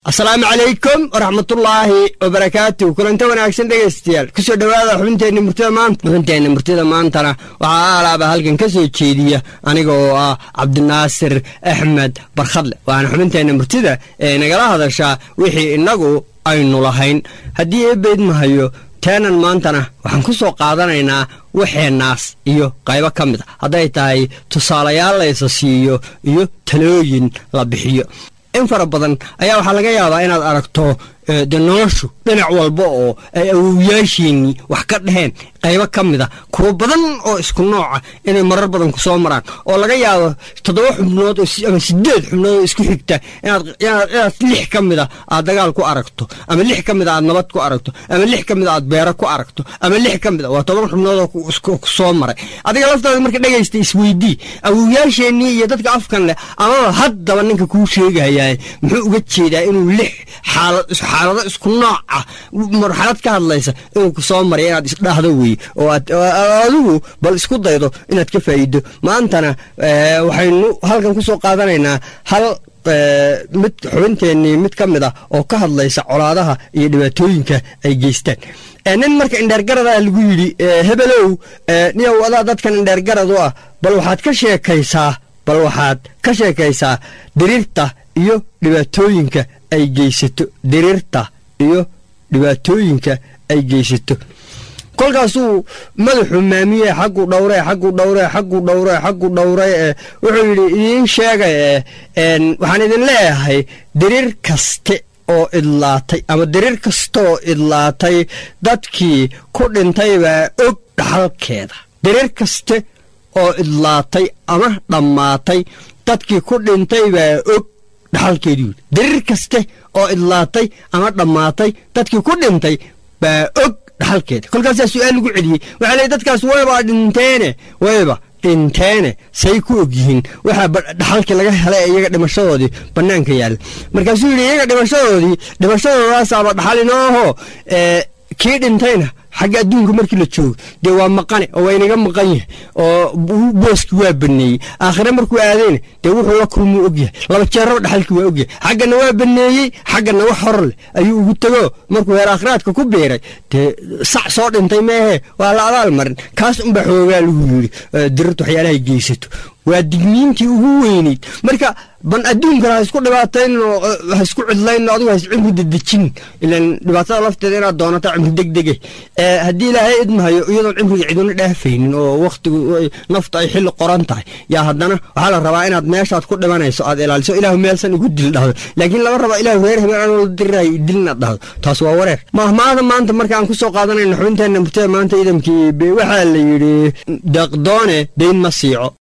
asalaamu calaykum waraxmatullaahi wabarakaatu kulanta wanaagsan dhegaystayaal kusoo dhowaada xubinteenna murtida maanta xubinteenna murtida maantana waxaa alaaba halkan ka soo jeediya aniga oo ah cabdinaasir axmed barkhadle waana xubinteenna murtida ee nagala hadashaa wixii innagu aynu lahayn haddii eebeyd mahayo teenan maantana waxaan ku soo qaadanaynaa waxeennaas iyo qaybo ka mid a hadday tahay tusaalayaal laysa siiyo iyo talooyin la bixiyo in fara badan ayaa waxaa laga yaabaa inaad aragto de noloshu dhinac walba oo ay awowyaasheennii wax ka dhaheen qaybo ka mid a kuwo badan oo isku nooca inay marar badan ku soo maraan oo laga yaabo toddoba xubnood ama sideed xubnood oo isku xigta inaad lix ka mid a aad dagaal ku aragto ama lix ka mid a aad nabad ku aragto ama lix ka mid a aad beero ku aragto ama lix ka mid a waa toban xubnood oo ku soo maray adiga laftaada marka dhegaysta isweydii awowyaasheennii iyo dadka afkan leh amaba haddaba ninka kuu sheegayaa muxuu uga jeedaa inuu lix xaalad xaalado isku nooc ah marxalad ka hadlaysa inuu ku soo maray inaad isdhaahdo weye oo adigu bal isku daydo inaad ka faa'iido maantana waxaynu halkan ku soo qaadanaynaa hal mid xubinteennii mid ka mid ah oo ka hadlaysa colaadaha iyo dhibaatooyinka ay geystaan nin marka indheergaradaa lagu yidhi hebelow niyow adaa dadkan indheergarad u ah bal waxaad ka sheekaysaa bal waxaad ka sheekaysaa diriirta iyo dhibaatooyinka ay geysato diriirta iyo dhibaatooyinka ay geysato kolkaasuu madaxu maamiye xaggu dhowre xaggu dhowre xaggu dhowre xaggu dhowre ee wuxuu yidhi idiin sheegay ee waxaan idin leeyahay diriir kaste oo idlaatay ama diriir kastaoo idlaatay dadkii ku dhintay baa og dhaxalkeeda diriir kaste oo idlaatay ama dhammaatay dadkii ku dhintay baa og dhaxalkeedii yidhi diriir kaste oo idlaatay ama dhammaatay dadkii ku dhintay baa og dhaxalkeeda kolkaasaa su-aal lagu celiyey waxaa leey dadkaas wayba dhinteene wayba dhinteene say ku og yihiin waxaa dhaxalkii laga helay iyaga dhimashadoodii bannaanka yaalla markaasuu yidhi iyaga dhimashadoodii dhimashadoodaasaba dhaxal inooho kii dhintayna xagga adduunka markii la joogo dee waa maqane oo waa inaga maqan yahay oo booski waa baneeyey aakhire markuu aadayna dee wuxuu la kulmuu ogyahay laba jeeraba dhaxalkii waa ogyahay xaggana waa baneeyey xaggana wax hor leh ayuu ugu tego markuu heer aakhiraadka ku biiray dee sac soo dhintay meehe waa la abaal marin kaas unba xoogaa lagu yidhi dirirta waxyaalahay geysato waa digniintii ugu weyneyd marka ban adduunkana ha isku dhibaatayno ha isku cidlayno adigu ha is cimri dedejin ilan dhibaatada lafteeda inaad doonata cimri degdege haddii ilaahay idmahayo iyadoon cimriga ciduna dhaafaynin oo wakhtigu nafta ay xilli qoran tahay yaa haddana waxaa la rabaa inaad meeshaad ku dhimanayso aad ilaaliso ilaahu meelsan igu dil dhahdo laakiin lama raba ilaahu reer habeen anoo la dirirayo idil inaad dhahdo taas waa wareer mahmaada maanta marka aan ku soo qaadanayno xubinteenna murtada maanta idamkii waxaa la yidhi deeqdoone dayn ma siico